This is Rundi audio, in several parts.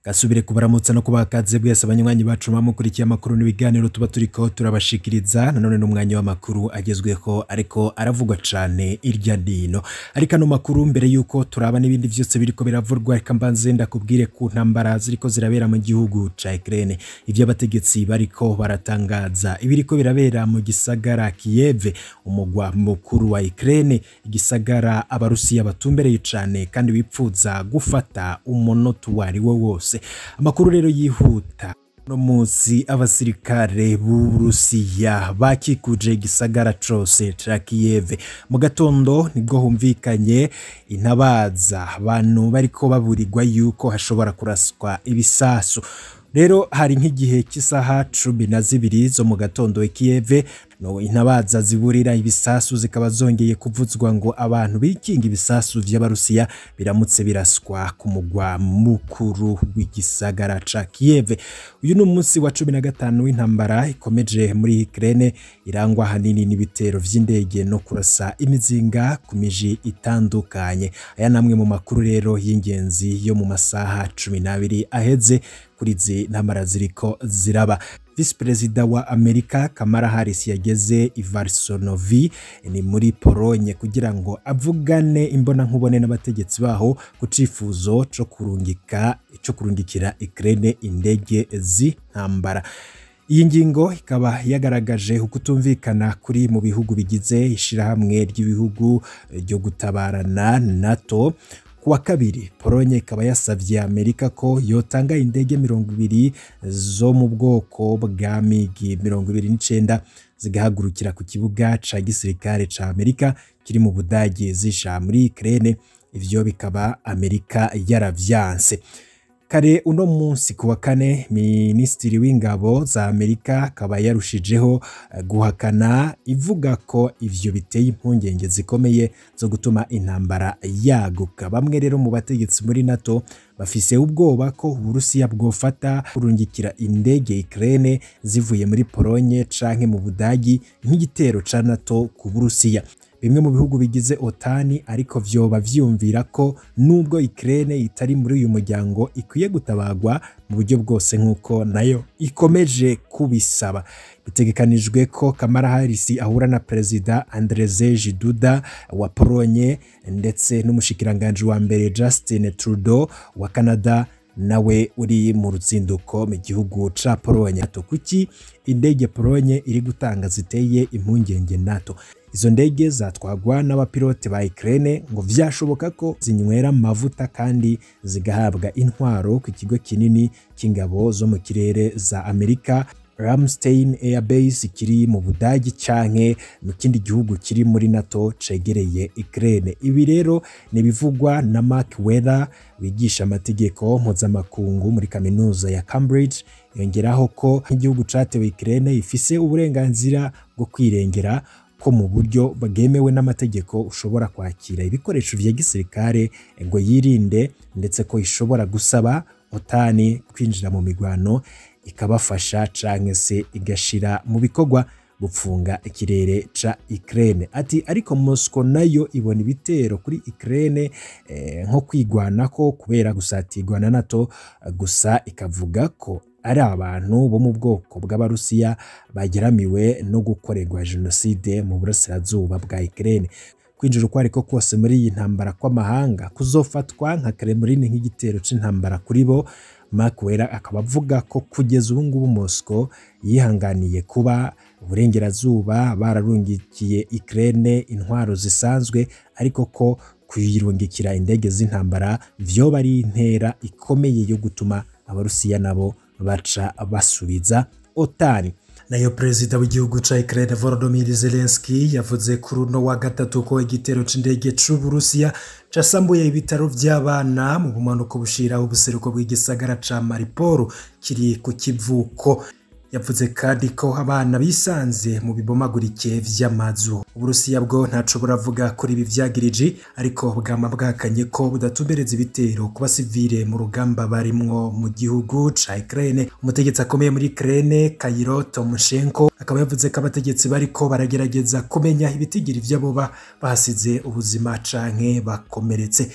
gasubire kubaramutsa no kubakaze bwese abanywanyi bacu bamukurikiye amakuru n'ibiganiro tuba turiko turabashikiriza nanone n'umwanya w'amakuru agezweho ariko aravugwa cane irya dino ariko ano makuru mbere yuko turaba n'ibindi vyose biriko biravurwa reka mbanze ndakubwire ku ntambara ziriko zirabera mu gihugu ca Ukraine ivyo abategetsi bariko baratangaza ibiriko birabera mu gisagara Kiev umugwa mukuru wa Ukraine igisagara abarusiya batumbereye cane kandi bipfuza gufata umunota uwo ari wo wose amakuru rero yihuta no munsi abasirikare b'Uburusiya bakikuje igisagara cose ca Kiev mu gatondo nibwo humvikanye intabaza abantu bariko baburirwa yuko hashobora kuraswa ibisasu rero hari nk'igihe cy'isaha cumi na zibiri zo mu gatondo i Kiev no intabaza ziburira ibisasu zikaba zongeye kuvuzwa ngo abantu bikinga ibisasu vy'abarusiya biramutse biraswa ku mugwa mukuru w'igisagara ca Kiev uyu ni umunsi wa cumi na gatanu w'intambara ikomeje muri Ukraine irangwa hanini n'ibitero vy'indege no kurasa imizinga ku miji itandukanye aya namwe mu makuru rero y'ingenzi yo mu masaha cumi n'abiri aheze kuri izi ntambara ziriko ziraba visi perezida wa amerika kamara harris yageze i varsonovi ni muri polonye kugira ngo avugane imbona nkubone n'abategetsi baho ku cifuzo co kurungika co kurungikira Ukraine indege z'intambara iyi ngingo ikaba yagaragaje ukutumvikana kuri mu bihugu bigize ishirahamwe ry'ibihugu ryo gutabarana NATO kuwa kabiri polonye ikaba yasavye amerika ko yotanga indege mirongo ibiri zo mu bwoko bwa migi mirongo ibiri n'icenda zigahagurukira ku kibuga ca gisirikare ca amerika kiri mu budage zisha muri Ukraine ivyo bikaba amerika yaravyanse kare uno munsi kuwa kane minisitiri w'ingabo za amerika akaba yarushijeho guhakana ivuga ko ivyo biteye impungenge zikomeye zo gutuma intambara yaguka bamwe rero mu bategetsi muri nato bafise ubwoba ko uburusiya bwofata kurungikira indege Ukraine zivuye muri polonye canke mu budagi nk'igitero ca nato ku burusiya bimwe mu bihugu bigize otani ariko vyoba vyumvira ko nubwo Ukraine itari muri uyu muryango ikwiye gutabagwa mu buryo bwose nk'uko nayo ikomeje kubisaba bitegekanijwe ko Kamala Harris ahura na perezida Andrzej Duda wa Polonye ndetse n'umushikiranganje wa mbere Justin Trudeau wa Canada nawe uri mu rutsinduko mu gihugu ca Polonye NATO kuki indege Polonye iri gutanga ziteye impungenge NATO izo ndege zatwagwa n'abapilote ba Ukraine ngo vyashoboka ko zinywera amavuta kandi zigahabwa intwaro ku kigo kinini cy'ingabo zo mu kirere za Amerika Ramstein Air Base kiri mu Budagi canke mu kindi gihugu kiri muri NATO cegereye Ukraine. Ibi rero ni bivugwa na Mark Weather wigisha amategeko mpuzamakungu muri kaminuza ya Cambridge yongeraho ko igihugu catewe Ukraine ifise uburenganzira bwo kwirengera ko mu buryo bwemewe n'amategeko ushobora kwakira ibikoresho vya gisirikare ngo yirinde ndetse ko ishobora gusaba otani kwinjira mu migwano ikabafasha canke se igashira mu bikorwa gupfunga ikirere ca Ukraine ati ariko Moscow nayo ibona ibitero kuri Ukraine eh, nko kwigwanako kubera gusatirwa na NATO gusa ikavuga ko ari abantu bo mu bwoko bw'abarusiya bageramiwe no gukorerwa jenoside mu burasirazuba bwa Ukraine kwinjira uko ariko kose muri iyi ntambara kw'amahanga kuzofatwa nka Kremlin nk'igitero c'intambara kuri bo Mark Wera akaba avuga ko kugeza ubu ngubu Moscow yihanganiye kuba uburengerazuba bararungikiye Ukraine intwaro zisanzwe ariko ko kuyirungikira indege z'intambara vyoba ari intera ikomeye yo gutuma abarusiya nabo baca basubiza otani nayo perezida w'igihugu ca Ukraine Volodymyr Zelensky yavuze kuri uno wa gatatu ko igitero c'indege c'Uburusiya casambuye ibitaro vy'abana mu bumanuko bushira ubuseruko bw'igisagara ca Mariupol kiri ku kivuko yavuze kandi ko abana bisanze mu bibomagurike vy'amazu uburusiya bwo ntaco buravuga kuri ibi vyagiriji ariko bwama bwakanye ko budatumbereza ibitero ku basivile mu rugamba barimwo mu gihugu ca Ukraine umutegetsi akomeye muri Ukraine Kayiro Tomoshenko akaba yavuze ko abategetsi bariko baragerageza kumenya ibitigiri vy'abo bahasize ubuzima canke bakomeretse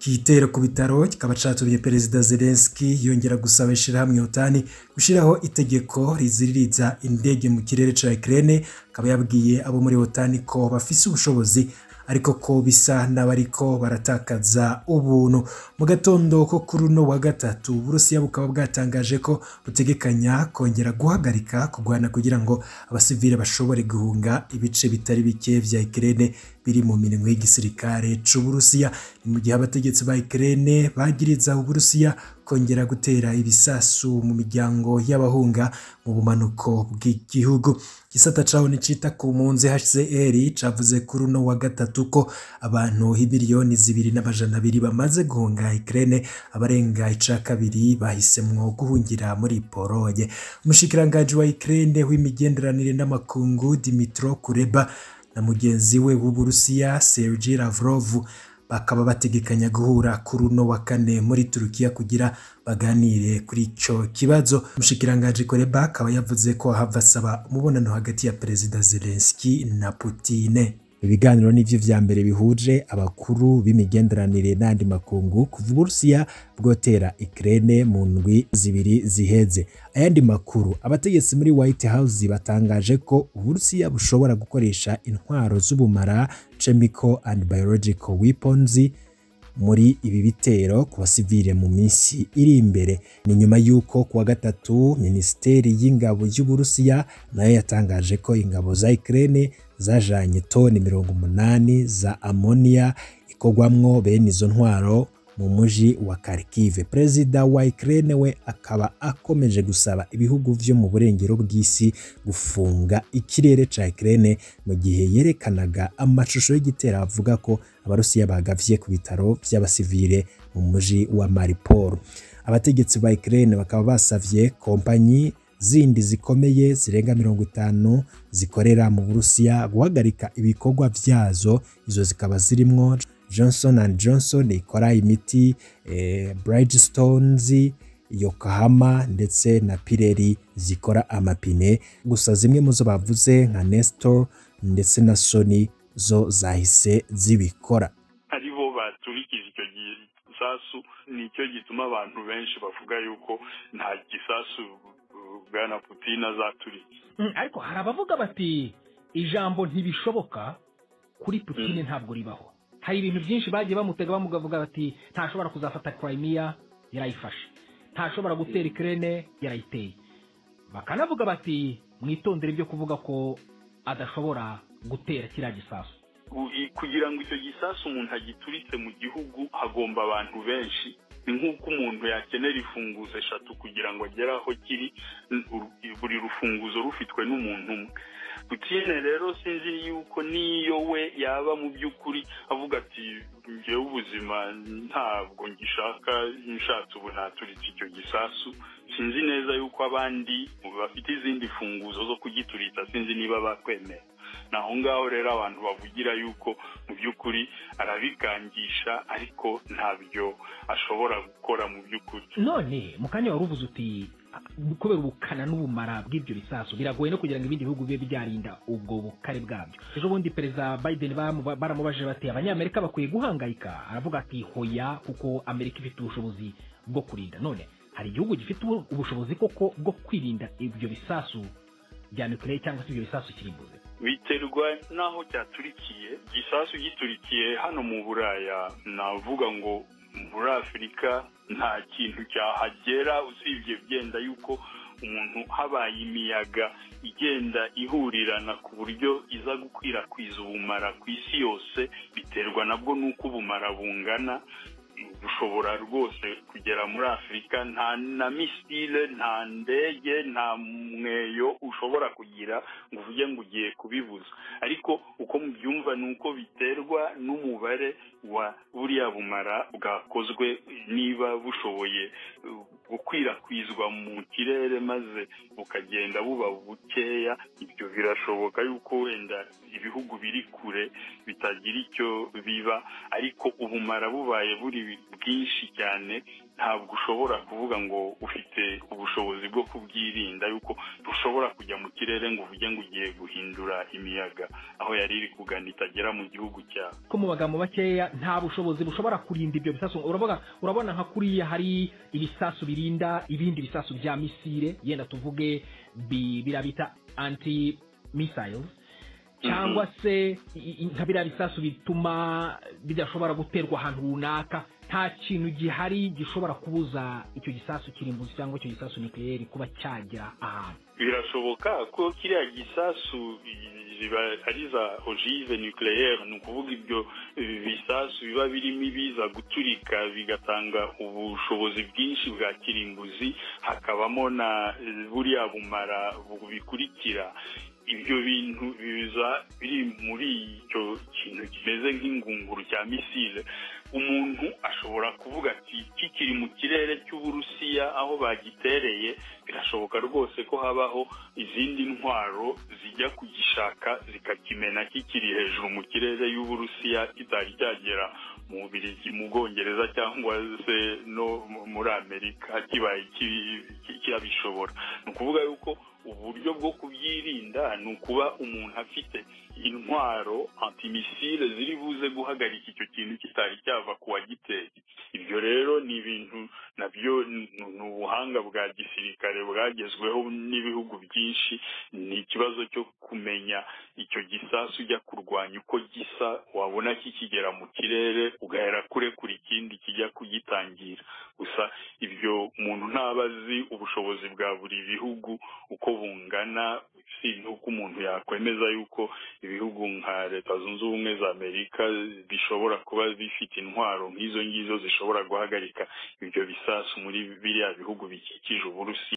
igitero ku bitaro kikaba catumye perezida Zelensky yongera gusaba ishirahamwe OTAN gushiraho itegeko riziririza indege mu kirere ca Ukraine akaba yabwiye abo muri OTAN ko bafise ubushobozi ariko ko bisa n'abariko baratakaza ubuntu mu gatondo ko kuri uno wa gatatu Uburusiya bukaba bwatangaje ko butegekanya kongera guhagarika kurwana kugira ngo abasivile bashobore guhunga ibice bitari bike vya Ukraine biri mu minwe y'igisirikare c'Uburusiya ni mu gihe abategetsi ba Ukraine bagiriza Uburusiya kongera gutera ibisasu mu miryango y'abahunga mu bumanuko bw'igihugu gisata caho nicita ku mpunzi HCR cavuze kuri uno wa gatatu ko abantu imiliyoni zibiri n'amajana abiri bamaze guhunga Ukraine abarenga ica kabiri bahisemwo guhungira muri Pologne umushikiranganji wa Ukraine w'imigenderanire n'amakungu Dimitro Kuleba na mugenzi we w'Uburusiya Sergei Lavrov bakaba bategekanya guhura kuri uno wa kane muri Turukiya kugira baganire kuri ico kibazo umushikiranganji Kuleba akaba yavuze ko hava asaba umubonano hagati ya perezida Zelensky na Putin ibiganiro nivyo vya mbere bihuje abakuru b'imigenderanire n'andi makungu kuva Uburusiya bwotera Ukraine mu ndwi zibiri ziheze ayandi makuru abategetsi muri White House batangaje ko Uburusiya bushobora gukoresha intwaro z'ubumara chemical and biological weapons muri ibi bitero ku basivile mu minsi iri imbere ni nyuma y'uko kuwa gatatu minisiteri y'ingabo y'Uburusiya nayo yatangaje ko ingabo za Ukraine zajanye toni mirongo umunani za amoniya ikorwamwo bene izo ntwaro mu muji wa Kharkiv. Perezida wa Ukraine we akaba akomeje gusaba ibihugu vyo mu burengero bw'isi gufunga ikirere ca Ukraine mu gihe yerekanaga amashusho y'igitero avuga ko abarusiya bagavye ku bitaro vy'abasivile mu muji wa Mariupol. Abategetsi ba Ukraine bakaba basavye kompanyi zindi zikomeye zirenga mirongo itanu zikorera mu Burusiya guhagarika ibikorwa vyazo izo zikaba zirimwo Johnson and Johnson ikora imiti eh, Bridgestones Yokohama ndetse na Pirelli zikora amapine gusa zimwe mu zo bavuze nka Nestor ndetse na Sony zo zahise zibikora aribo baturikije icyo gisasu nicyo gituma abantu benshi bavuga yuko nta gisasu bwana Putin azaturitse ariko hari abavuga bati ijambo ntibishoboka kuri Putin ntabwo ribaho hari ibintu byinshi bagiye bamutega bamugavuga bati ntashobora kuzafata Crimea yarayifashe ntashobora gutera Ukraine yarayiteye bakanavuga bati mwitondere ibyo kuvuga ko adashobora gutera kiriya gisasu kugira ngo icyo gisasu umuntu agituritse mu gihugu hagomba abantu benshi ni nk'uko umuntu yakenera imfunguzo eshatu kugira ngo agere aho kiri buri rufunguzo rufitwe n'umuntu umwe Putine rero sinzi yuko niyo we yaba mu by'ukuri avuga ati ngewe ubuzima ntabwo ngishaka nshatse ubu naturitse icyo gisasu sinzi neza yuko abandi bafite izindi funguzo zo kugituritsa sinzi niba bakwemera ni aho ngaho rero abantu bavugira yuko mu by'ukuri arabikangisha ariko ntabyo ashobora gukora mu by'ukuri none mu kanya wari uvuze uti kubera ubukana n'ubumara bw'ibyo bisasu biragoye no kugira ngo ibindi bihugu bibe byarinda ubwo bukare bwabyo ejo bundi perezida biden baramubajije bati abanyamerika bakwiye guhangayika aravuga ati hoya kuko amerika ifite ubushobozi bwo kurinda none hari igihugu gifite ubushobozi koko bwo kwirinda ibyo bisasu bya nuclear cyangwa se ibyo bisasu kirimbuze biterwa n'aho cyaturikiye igisasu giturikiye hano mu buraya navuga ngo muri afurika nta kintu cyahagera usibye byenda yuko umuntu habaye imiyaga igenda ihurirana ku buryo iza gukwirakwiza ubumara ku isi yose biterwa nabwo n'uko ubumara bungana bushobora rwose kugera muri afurika nta na misile nta ndege nta mweyo ushobora kugira ngo uvuge ngo ugiye kubibuza ariko uko mubyumva ni uko biterwa n'umubare wa buriya bumara bwakozwe niba bushoboye gukwirakwizwa mu kirere maze bukagenda buba bukeya ibyo birashoboka yuko wenda ibihugu biri kure bitagira icyo biba ariko ubumara bubaye buri bwinshi cyane ntabwo ushobora kuvuga ngo ufite ubushobozi bwo kubwirinda yuko ntushobora kujya mu kirere ngo uvuge ngo ugiye guhindura imiyaga aho yari iri kugana itagera mu gihugu cyawe ko mu magambo makeya nta bushobozi bushobora kurinda ibyo bisasu urabona urabona nka kuriya hari ibisasu birinda ibindi bisasu bya misile yenda tuvuge bi- biriya bita anti missiles cyangwa se i- i- nka biriya bisasu bituma bidashobora guterwa ahantu runaka nta kintu gihari gishobora kubuza icyo gisasu kirimbuzi cyangwa icyo gisasu nucleaire kuba cyagera ahantu birashoboka ko kiriya gisasu ziba ari za ogive nucleaire ni ukuvuga ibyo eh, bisasu biba birimo ibiza guturika bigatanga ubushobozi bwinshi bwa kirimbuzi hakabamo na eh, buriya bumara bu- bikurikira ibyo bintu biza biri muri icyo kintu kimeze nk'ingunguru cya misile umuntu ashobora kuvuga ati kikiri mu kirere cy'uburusiya aho bagitereye birashoboka rwose ko habaho izindi ntwaro zijya kugishaka zikakimena kikiri hejuru mu kirere y'uburusiya kitari cyagera mu Bubiligi mu bwongereza cyangwa se no mu- muri amerika kibaye ki- ki- cyabishobora ni ukuvuga yuko uburyo bwo kubyirinda ni ukuba umuntu afite intwaro antimisile ziri buze guhagarika icyo kintu kitari cyava ku wagiteye ibyo rero ni ibintu nabyo ni ni ubuhanga bwa gisirikare bwagezweho n'ibihugu byinshi ni ikibazo cyo kumenya icyo gisasu ujya kurwanya uko gisa wabona kikigera mu kirere ugahera kurekura ikindi kijya kugitangira gusa ibyo umuntu ntaba azi ubushobozi bwa buri bihugu uko bungana si n'uko umuntu yakwemeza yuko ibihugu nka leta zunze ubumwe za amerika bishobora kuba bifite intwaro nk'izo ngizo zishobora guhagarika ibyo bisasu muri biriya bihugu bikikije uburusiya